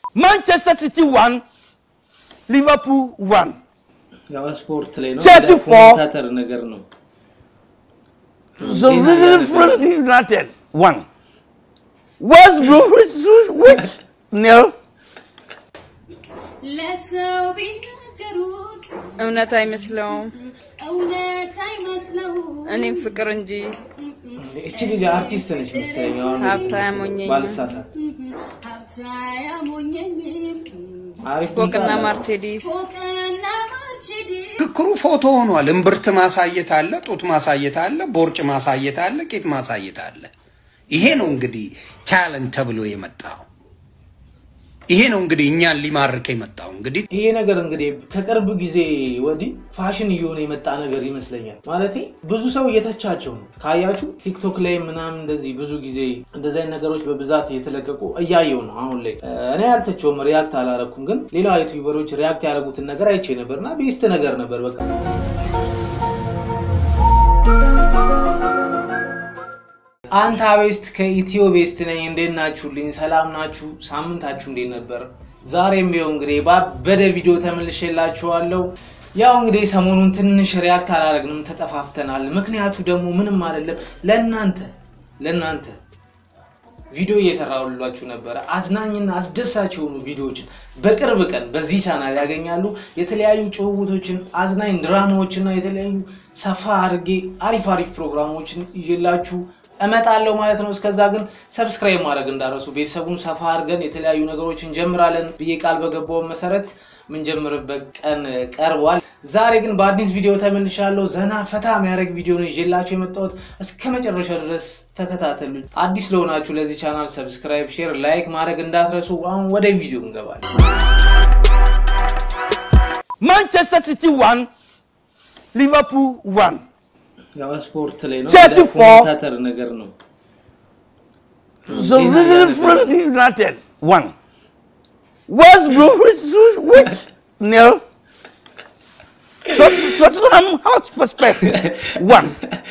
Manchester City won, Liverpool won. ያው ስፖርት ላይ ነው Chelsea እንደ for- ኮሜንታተር ነገር ነው So Sheffield United won. West Bromwich which nil. ለሰው ቢናገሩት እውነት አይመስለውም። እውነት አይመስለውም። እኔም ፍቅር እንጂ እቺ ልጅ አርቲስት ነች መሰለኝ አሁን ሀብታ ያሞኘኝ ባልሳሳት ሀብታ ያሞኘኝም አሪፍ ድምፅ ፎቅና አላት። ማርቼዲስ ፎቅና ማርቼዲስ ክርክሩ ፎቶ ሆኗል። እምብርት ማሳየት አለ፣ ጡት ማሳየት አለ፣ ቦርጭ ማሳየት አለ፣ ቂጥ ማሳየት አለ። ይሄ ነው እንግዲህ ታለንት ተብሎ የመጣው። ይሄ ነው እንግዲህ እኛን ሊማርክ የመጣው እንግዲህ ይሄ ነገር እንግዲህ ከቅርብ ጊዜ ወዲህ ፋሽን እየሆነ የመጣ ነገር ይመስለኛል። ማለቴ ብዙ ሰው እየተቻቸው ነው። ካያችሁ ቲክቶክ ላይ ምናምን እንደዚህ ብዙ ጊዜ እንደዚህ አይነት ነገሮች በብዛት እየተለቀቁ እያየው ነው አሁን ላይ። እኔ ያልተቸውም ሪያክት አላረኩም፣ ግን ሌላ ዩቲዩበሮች ሪያክት ያደረጉትን ነገር አይቼ ነበር እና ቤስት ነገር ነበር በቃ አንታ ቤስት ከኢትዮ ቤስት ነኝ። እንዴት ናችሁልኝ? ሰላም ናችሁ? ሳምንታችሁ እንዴት ነበር? ዛሬም ይኸው እንግዲህ ባበደ ቪዲዮ ተመልሼላችኋለሁ። ያው እንግዲህ ሰሞኑን ትንሽ ሪያክት አላደረግንም፣ ተጠፋፍተናል። ምክንያቱ ደግሞ ምንም አይደለም፣ ለእናንተ ለእናንተ ቪዲዮ እየሰራሁላችሁ ነበረ። አዝናኝና አስደሳች የሆኑ ቪዲዮዎችን በቅርብ ቀን በዚህ ቻናል ያገኛሉ። የተለያዩ ጭውውቶችን፣ አዝናኝ ድራማዎችና የተለያዩ ሰፋ አድርጌ አሪፍ አሪፍ ፕሮግራሞችን ይዤላችሁ እመጣለሁ ማለት ነው። እስከዛ ግን ሰብስክራይብ ማድረግ እንዳረሱ ቤተሰቡን ሰፋ አድርገን የተለያዩ ነገሮችን እንጀምራለን ብዬ ቃል በገባው መሰረት ምንጀምርበት ቀን ቀርቧል። ዛሬ ግን በአዲስ ቪዲዮ ተመልሻለሁ። ዘና ፈታ የሚያደርግ ቪዲዮ ነው ይዤላችሁ የመጣሁት። እስከ መጨረሻ ድረስ ተከታተሉኝ። አዲስ ለሆናችሁ ለዚህ ቻናል ሰብስክራይብ፣ ሼር፣ ላይክ ማድረግ እንዳትረሱ። አሁን ወደ ቪዲዮ እንገባለን። Manchester City won, Liverpool won. ያው ስፖርት ላይ ነው Chelsea እንደ for- ኮሜንታተር ነገር ነው። So Sheffield United won. West Bromwich which nil. Tot- Tottenham Hotspur won.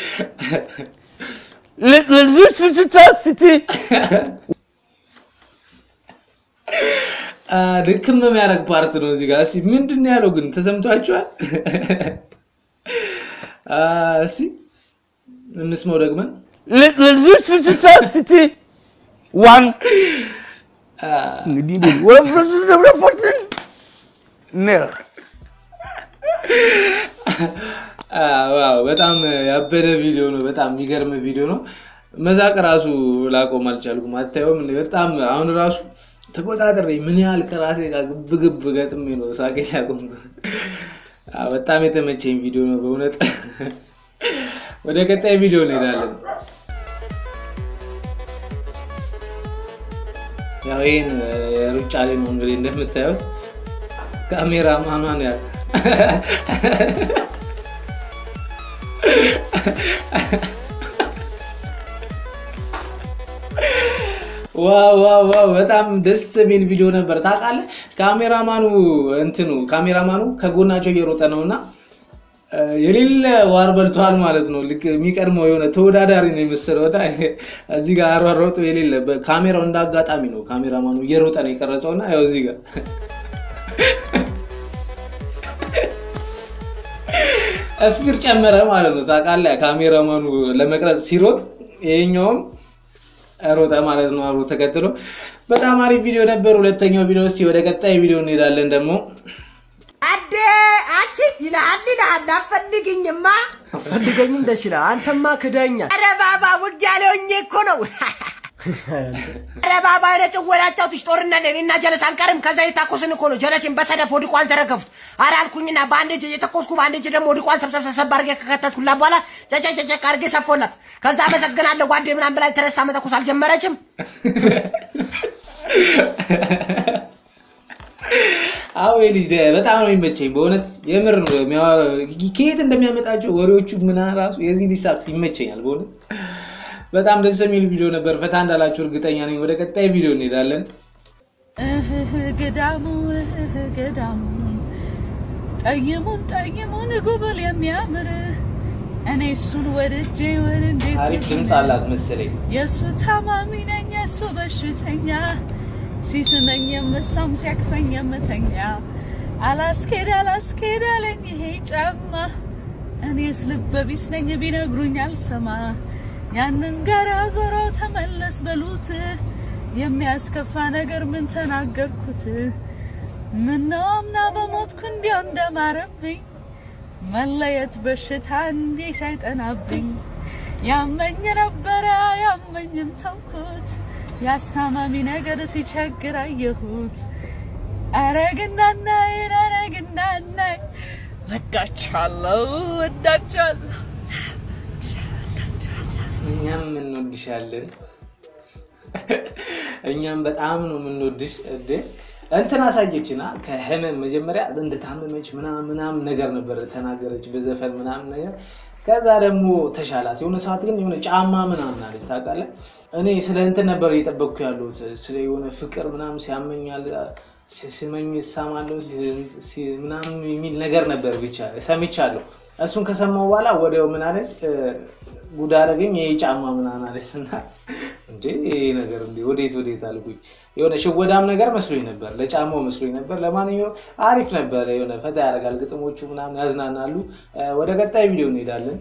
Le- Le- Leicester City አ፣ ድክም የሚያደርግ ፓርት ነው እዚህ ጋር። እስኪ ምንድን ነው ያለው ግን ተሰምቷችኋል? አ፣ እስኪ እንስማው ደግመን። Le- Le- Leicester City won. እንግዲህ ወፍረስደብረፖትን nil. አ፣ ዋው በጣም ያበደ ቪዲዮ ነው። በጣም የሚገርም ቪዲዮ ነው። መዛቅ ራሱ ላቆም አልቻልኩም። አታየውም? እንደ በጣም አሁን ራሱ ተቆጣጠሬ ምን ያህል ከራሴ ጋር ግብግብ ገጥሜ ነው ሳቄን ያቆምኩት። አ፣ በጣም የተመቸኝ ቪዲዮ ነው በእውነት። ወደ ቀጣይ ቪዲዮ እንሄዳለን። ያው ይህን ሩጫ ላይ ነው እንግዲህ እንደምታዩት ካሜራ ማኗን ያ ዋው ዋው ዋው በጣም ደስ የሚል ቪዲዮ ነበር። ታውቃለህ ካሜራማኑ እንትኑ ካሜራማኑ ከጎናቸው እየሮጠ ነው እና እ፣ የሌለ ዋር በልቷል ማለት ነው። ልክ የሚቀድመው የሆነ ተወዳዳሪ ነው የመሰለው። በጣም እዚህ ጋር አሯሯጡ የሌለ በ- ካሜራው እንደ አጋጣሚ ነው ካሜራማኑ እየሮጠ ነው የቀረጸው እና ያው እዚህ ጋር ስፒር ጨመረ ማለት ነው። ታውቃለህ ካሜራማኑ ለመቅረጽ ሲሮጥ ይሄኛውም ሮጠ ማለት ነው አብሮ ተከትሎ። በጣም አሪፍ ቪዲዮ ነበር። ሁለተኛው ቪዲዮ እስኪ ወደ ቀጣይ ቪዲዮ እንሄዳለን ደግሞ አዴ አቺ ይልሃል ይልሃል አፈልግኝማ ፈልገኝም ደስ ይላል። አንተማ ክደኛል። ኧረ ባባ ውጊያ ላይ ሆኜ እኮ ነው። ኧረ ባባ ኧረ ጭወላቸው ትሽ ጦርነት ላይ እኔና ጀለስ አንቀርም። ከዛ የታኮስን እኮ ነው ጀለሴን በሰደፍ ወድቋን ዘረገፉት። ኧረ አልኩኝና በአንድ እጅ የተኮስኩ በአንድ እጅ ደግሞ ወድቋን ሰብሰብ ሰብሰብ አድርጌ ከከተትኩላት በኋላ ጨጨጨጨቅ አድርጌ ሰፎላት። ከዛ አመሰግናለሁ ጓዴ ምናምን ብላኝ ተነስታ መተኮስ አልጀመረችም። አዎ ልጅ ደ- በጣም ነው የሚመቸኝ በእውነት የምር ነው የሚያወ- ከየት እንደሚያመጣቸው ወሬዎቹ ምና ራሱ የዚህ ልጅ ሳቅስ ይመቸኛል በእውነት በጣም ደስ የሚል ቪዲዮ ነበር ፈታ እንዳላችሁ እርግጠኛ ነኝ ወደ ቀጣይ ቪዲዮ እንሄዳለን እህህ ገዳሙ እህህ ገዳሙ ጠይሙን ጠይሙን ጉብል የሚያምር እኔ እሱን ወድጄ ወደ እንዴት አሪፍ ድምፅ አላት መሰለኝ የእሱ ታማሚ ነኝ የእሱ በሽተኛ ሲስመኝ የምሳም ሲያክፈኝ የምተኛ አላስኬድ አላስኬድ አለኝ ይሄ ጫማ እኔስ ልበ ቢስ ነኝ ቢነግሩኝ አልሰማ ያንን ጋራ ዞረው ተመለስ በሉት የሚያስከፋ ነገር ምን ተናገርኩት ምነው አምና በሞትኩ እንዲያው እንደማረብኝ መለየት በሽታ እንዴ ሳይጠናብኝ ያመኝ ነበረ ያመኝም ተውኩት ያስታማሚ ነገር ሲቸግር አየሁት አረግናናይን አረግናናይ ወዳችኋለሁ ወዳችኋለሁ እኛም እንወድሻለን። እኛም በጣም ነው የምንወድሽ። እንዴ እንትን አሳየችና ከህመም መጀመሪያ እንደታመመች ምናምን ምናምን ነገር ነበር ተናገረች በዘፈን ምናምን ነገር። ከዛ ደግሞ ተሻላት። የሆነ ሰዓት ግን የሆነ ጫማ ምናምን አለች ታውቃለህ። እኔ ስለ እንትን ነበር እየጠበቅኩ ያለሁት ስለ የሆነ ፍቅር ምናምን ሲያመኛል ስመኝ እሳማለሁ ሲ- ምናምን የሚል ነገር ነበር ብቻ ሰምቻለሁ። እሱን ከሰማሁ በኋላ ወዲያው ምን አለች እ፣ ጉድ አደረገኝ ይሄ ጫማ ምናምን አለች እና እንዴ ይሄ ነገር እንዴ ወዴት ወዴት አልኩኝ። የሆነ ሽወዳም ነገር መስሎኝ ነበር፣ ለጫማው መስሎኝ ነበር። ለማንኛውም አሪፍ ነበር፣ የሆነ ፈታ ያደርጋል፣ ግጥሞቹ ምናምን ያዝናናሉ። እ፣ ወደ ቀጣይ ቪዲዮ እንሄዳለን።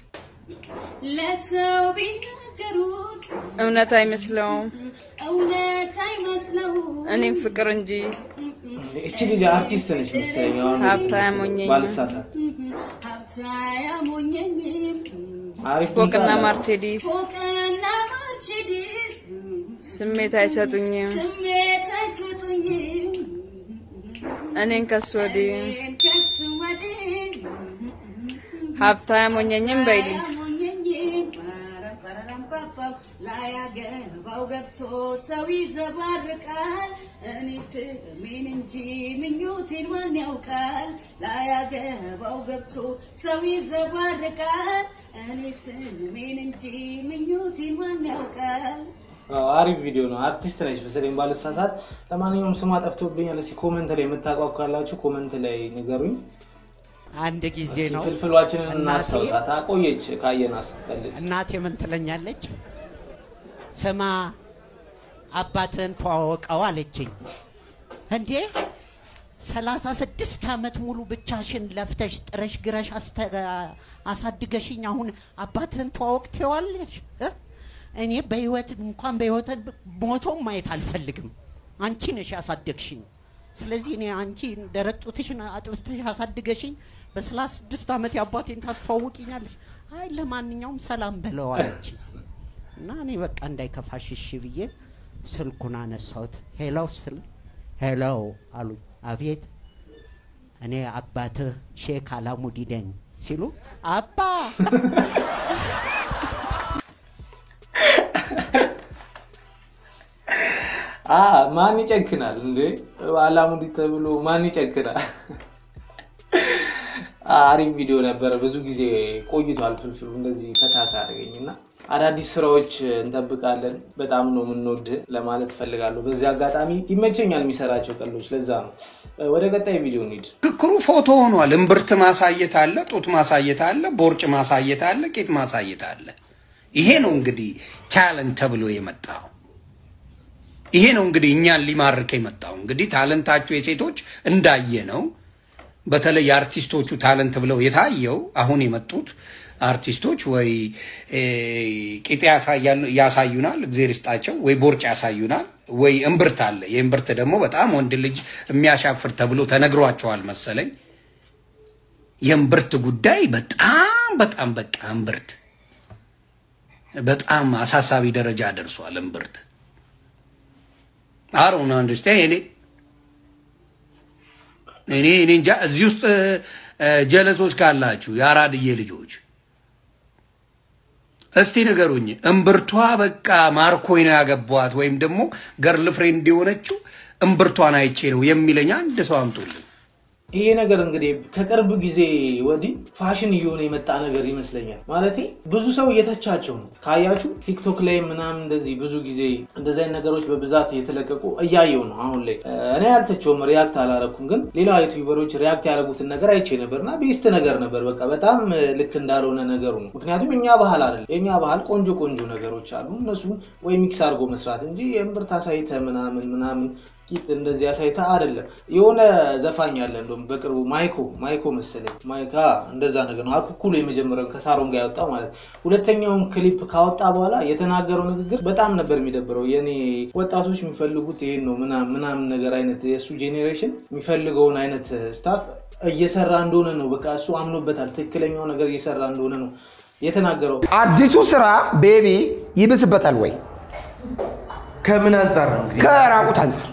ለሰው ቢናገሩት እውነት አይመስለውም። እውነት አይመስለው እኔም ፍቅር እንጂ እቺ ልጅ አርቲስት ነች መሰለኝ አሁን ሀብታም ሆኜ ባልሳሳት ሀብታ ያሞኘኝም አሪፍ ድምፅ ፎቅና አላት። ማርቼዲስ ፎቅና ማርቼዲስ ስሜት አይሰጡኝም። ስሜት አይሰጡኝም እኔን ከሱ ወዲህ እኔን ከሱ ወዲህ ሀብታ ያሞኘኝም በይልኝ አያሞኘኝም ፓራፓራምፓፓም ላያገባው ገብቶ ሰው ይዘባርቃል እኔ ስሜን እንጂ ምኞቴን ማን ያውቃል ላያገባው ገብቶ ሰው ይዘባርቃል እኔ ስሜን እንጂ ምኞቴን ማን ያውቃል አዎ፣ አሪፍ ቪዲዮ ነው። አርቲስት ነች መሰለኝ ባልሳሳት። ለማንኛውም ስሟ ጠፍቶብኛል። እስኪ ኮመንት ላይ የምታውቋ ካላችሁ ኮመንት ላይ ንገሩኝ። አንድ ጊዜ እስኪ ነው ፍልፍሏችንን እናቴ- እናስታውሳት። አቆየች ካየና ስትቀልድ እናቴ ምን ትለኛለች? ስማ አባትህን ተዋወቀው አለችኝ። እንዴ ሰላሳ ስድስት ዓመት ሙሉ ብቻሽን ለፍተሽ ጥረሽ ግረሽ አስተ- አሳድገሽኝ አሁን አባትህን ተዋወቅ ትይዋለሽ? እ? እኔ በህይወት እንኳን በህይወት ሞቶም ማየት አልፈልግም። አንቺ ነሽ ያሳደግሽኝ። ስለዚህ እኔ አንቺ ደረቅ ጡትሽን አጥብተሽ አሳድገሽኝ በሰላሳ ስድስት ዓመት የአባቴን ታስተዋውቂኛለሽ? አይ ለማንኛውም ሰላም በለዋለች እና እኔ በቃ እንዳይከፋሽ እሺ ብዬ ስልኩን አነሳሁት። ሄሎ ስል ሄሎ አሉኝ። አቤት እኔ አባትህ ሼክ አላሙዲ ነኝ ሲሉ አባ አ ማን ይጨክናል እንዴ? አላሙዲ ተብሎ ማን ይጨክናል? አ፣ አሪፍ ቪዲዮ ነበረ። ብዙ ጊዜ ቆይቷል ፍልፍሉ እንደዚህ ፈታ ካደረገኝ እና አዳዲስ ስራዎች እንጠብቃለን። በጣም ነው የምንወድ ለማለት እፈልጋለሁ። በዚህ አጋጣሚ ይመቸኛል የሚሰራቸው ቀሎች፣ ለዛ ነው። ወደ ቀጣይ ቪዲዮ እንሂድ። ክክሩ ፎቶ ሆኗል። እምብርት ማሳየት አለ፣ ጡት ማሳየት አለ፣ ቦርጭ ማሳየት አለ፣ ቄጥ ማሳየት አለ። ይሄ ነው እንግዲህ ታለንት ተብሎ የመጣው። ይሄ ነው እንግዲህ እኛን ሊማርክ የመጣው። እንግዲህ ታለንታችሁ የሴቶች እንዳየ ነው። በተለይ የአርቲስቶቹ ታለንት ብለው የታየው አሁን የመጡት አርቲስቶች ወይ እ፣ ቂጤ ያሳያሉ- ያሳዩናል፣ እግዜር ይስጣቸው፣ ወይ ቦርጭ ያሳዩናል፣ ወይ እምብርት አለ። የእምብርት ደግሞ በጣም ወንድ ልጅ የሚያሻፍር ተብሎ ተነግሯቸዋል መሰለኝ። የእምብርት ጉዳይ በጣም በጣም በቃ እምብርት በጣም አሳሳቢ ደረጃ ደርሷል። እምብርት አሮን አንደርስታንድ እኔ እኔ እኔ እንጃ እዚህ ውስጥ እ፣ ጀለሶች ካላችሁ የአራድዬ ልጆች እስቲ ንገሩኝ። እምብርቷ በቃ ማርኮኝ ነው ያገቧት ወይም ደግሞ ገርል ፍሬንድ የሆነችው እምብርቷን አይቼ ነው የሚለኝ አንድ ሰው አምጡልኝ። ይሄ ነገር እንግዲህ ከቅርብ ጊዜ ወዲህ ፋሽን እየሆነ የመጣ ነገር ይመስለኛል። ማለቴ ብዙ ሰው እየተቻቸው ነው። ካያችሁ ቲክቶክ ላይ ምናምን እንደዚህ ብዙ ጊዜ እንደዚህ አይነት ነገሮች በብዛት እየተለቀቁ እያየው ነው አሁን ላይ። እኔ ያልተቸውም ሪያክት አላረኩም፣ ግን ሌላ ዩቲዩበሮች ሪያክት ያደረጉትን ነገር አይቼ ነበር እና ቤስት ነገር ነበር። በቃ በጣም ልክ እንዳልሆነ ነገሩ ነው። ምክንያቱም የኛ ባህል አይደለም። የኛ ባህል ቆንጆ ቆንጆ ነገሮች አሉ። እነሱ ወይ ሚክስ አድርጎ መስራት እንጂ የእምብርት አሳይተ ምናምን ምናምን ቂጥ እንደዚህ አሳይታ አይደለም። የሆነ ዘፋኝ አለ እንደውም በቅርቡ ማይኮ ማይኮ መሰለኝ ማይካ እንደዛ ነገር ነው። አኩኩሉ የመጀመሪያው ከሳሮን ጋር ያወጣው ማለት ሁለተኛውን ክሊፕ ካወጣ በኋላ የተናገረው ንግግር በጣም ነበር የሚደብረው። የኔ ወጣቶች የሚፈልጉት ይሄን ነው ምናምን ምናምን ነገር አይነት የእሱ ጄኔሬሽን የሚፈልገውን አይነት ስታፍ እየሰራ እንደሆነ ነው። በቃ እሱ አምኖበታል። ትክክለኛው ነገር እየሰራ እንደሆነ ነው የተናገረው። አዲሱ ስራ ቤቢ ይብስበታል ወይ? ከምን አንጻር ነው እንግዲህ? ከራቁት አንጻር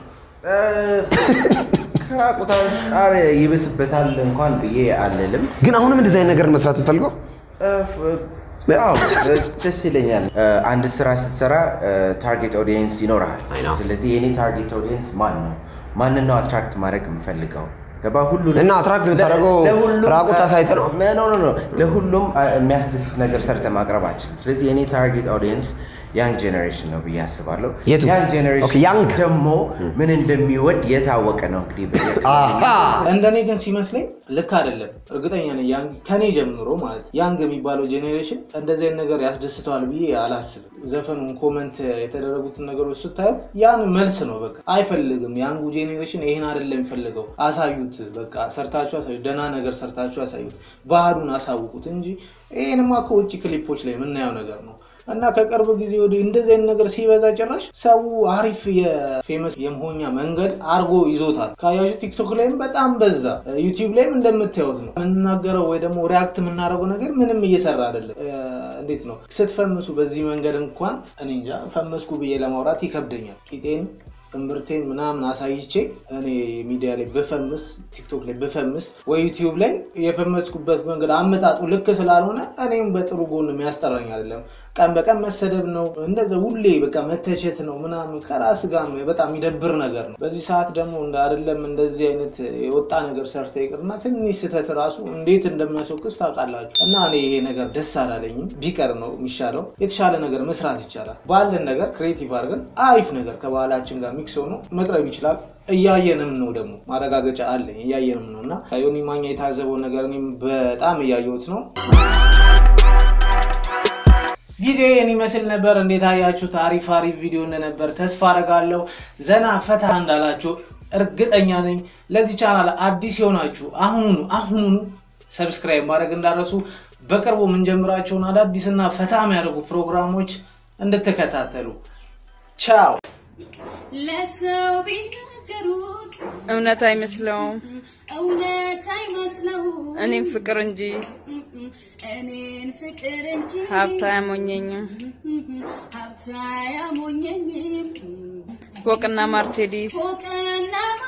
ከራቁት አንጻር ይብስበታል እንኳን ብዬ አልልም። ግን አሁንም እንደዚህ አይነት ነገር መስራት የምፈልገው አዎ ደስ ይለኛል። አንድ ስራ ስትሰራ ታርጌት ኦዲየንስ ይኖርሃል። ስለዚህ የኔ ታርጌት ኦዲየንስ ማን ነው? ማንን ነው አትራክት ማድረግ የምፈልገው? ገባ ሁሉ እና አትራክት የምታደርገው ራቁት አሳይተህ ነው? ኖ ኖ ኖ ለሁሉም የሚያስደስት ነገር ሰርተ ማቅረብ አችልም። ስለዚህ የኔ ታርጌት ኦዲየንስ ያንግ ጄኔሬሽን ነው ብዬ አስባለሁ። የቱ? ያንግ ኦኬ፣ ጄኔሬሽን ያንግ። ደግሞ ምን እንደሚወድ የታወቀ ነው እንግዲህ እንደኔ ግን ሲመስለኝ ልክ አይደለም። እርግጠኛ ነኝ ያንግ ከኔ ጀምሮ ማለት ያንግ የሚባለው ጄኔሬሽን እንደዚህ አይነት ነገር ያስደስተዋል ብዬ አላስብም። ዘፈኑን ኮመንት የተደረጉትን ነገሮች ስታዩት ያን መልስ ነው በቃ አይፈልግም። ያንጉ ጄኔሬሽን ይህን አይደለም የሚፈልገው። አሳዩት፣ በቃ ሰርታችሁ አሳዩት፣ ደህና ነገር ሰርታችሁ አሳዩት፣ ባህሉን አሳውቁት እንጂ ይህንማ ከውጭ ክሊፖች ላይ የምናየው ነገር ነው። እና ከቅርብ ጊዜ ወዲህ እንደዚህ አይነት ነገር ሲበዛ ጭራሽ ሰው አሪፍ የፌመስ የመሆኛ መንገድ አርጎ ይዞታል። ካያችሁ ቲክቶክ ላይም በጣም በዛ፣ ዩቲዩብ ላይም እንደምታዩት ነው። የምንናገረው ወይ ደግሞ ሪያክት የምናደርገው ነገር ምንም እየሰራ አይደለም። እንዴት ነው ስትፈምሱ በዚህ መንገድ እንኳን እኔ እንጃ ፈመስኩ ብዬ ለማውራት ይከብደኛል። ቂጤን እምብርቴን ምናምን አሳይቼ እኔ ሚዲያ ላይ ብፈምስ ቲክቶክ ላይ ብፈምስ ወይ ዩቲዩብ ላይ የፈመስኩበት መንገድ አመጣጡ ልክ ስላልሆነ እኔም በጥሩ ጎን የሚያስጠራኝ አይደለም። ቀን በቀን መሰደብ ነው እንደዚ ሁሌ በቃ መተቸት ነው ምናምን ከራስ ጋር በጣም የሚደብር ነገር ነው። በዚህ ሰዓት ደግሞ እንደ አይደለም እንደዚህ አይነት የወጣ ነገር ሰርተ ይቅርና ትንሽ ስህተት ራሱ እንዴት እንደሚያስወቅስ ታውቃላችሁ። እና እኔ ይሄ ነገር ደስ አላለኝም። ቢቀር ነው የሚሻለው። የተሻለ ነገር መስራት ይቻላል። ባለን ነገር ክሬቲቭ አድርገን አሪፍ ነገር ከባህላችን ጋር ሚክስ ሆኖ መቅረብ ይችላል። እያየንም ነው ደግሞ ማረጋገጫ አለኝ። እያየንም ነው እና ዮኒ ማኛ የታዘበውን ነገር እኔም በጣም እያየሁት ነው። ቪዲዮ ይህን ይመስል ነበር። እንዴት አያችሁት? አሪፍ አሪፍ ቪዲዮ እንደነበር ተስፋ አደርጋለሁ። ዘና ፈታ እንዳላችሁ እርግጠኛ ነኝ። ለዚህ ቻናል አዲስ የሆናችሁ አሁኑኑ አሁኑኑ ሰብስክራይብ ማድረግ እንዳረሱ በቅርቡ የምንጀምራቸውን አዳዲስና ፈታ የሚያደርጉ ፕሮግራሞች እንድትከታተሉ ቻው። ለሰው ቢናገሩት እውነት አይመስለውም። እውነት አይመስለውም። እኔም ፍቅር እንጂ እኔን ፍቅር እንጂ ሀብታ አያሞኘኝም። ሀብታ ያሞኘኝም ፎቅና ማርቼዲስ ፎቅና